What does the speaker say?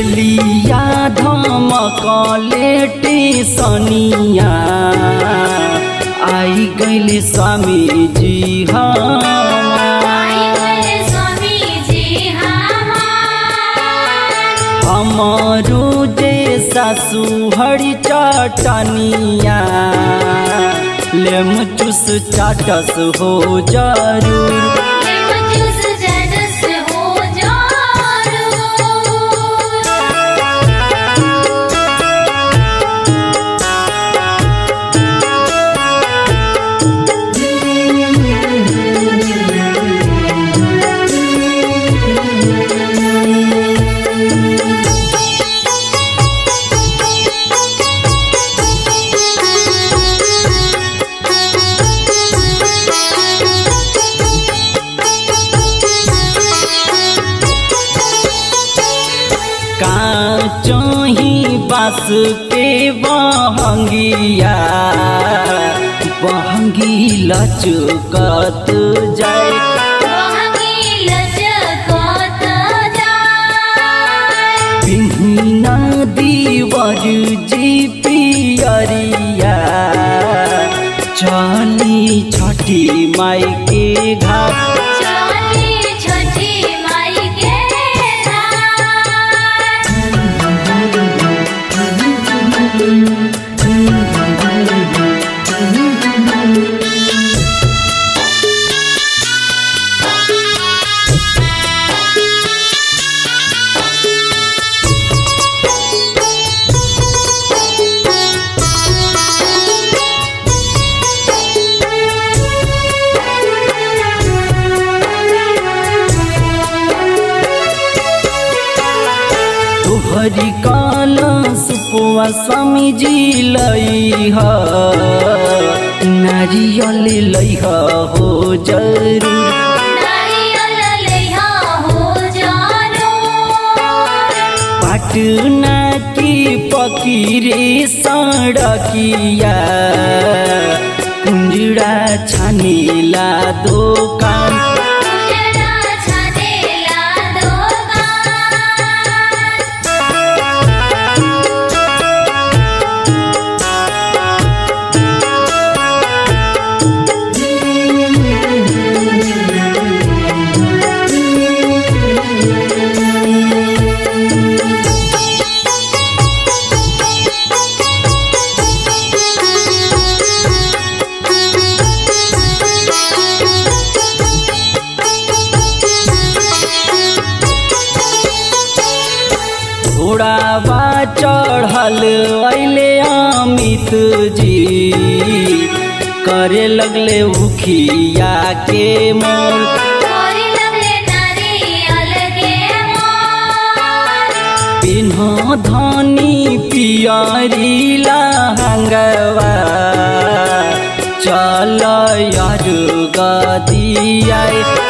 देलिया धमकले टेसनिया आई गैले स्वामी जी आई गए स्वामी जी हमार हमारो जे सासु हरी चटनिया लेम चूस चाटस हो जरूर ले मजूस जडस हो जारू काचही बास के बहंगिया बहंगी लचकत जाए वहंगी लचकत जाय पिहिना दीवर जी पियरिया चली छठी माई के घाट चली छठी माई के रात तोहरी काल सुपुआ स्वामी जी लई ह नारियल लई ह हो जरूर नारियल लइहा हो जानो पाटना की पकीरे सड़किया कुंजड़ा छानीला दोकान उजड़ा छानेला दोकान घोड़ावा चढ़ल अइले अमित जी करे लगले उखिया के मोल तोरी लगले नारियल के मोर पिन्ह धनी पियरी लहंगवा चल यार गदिया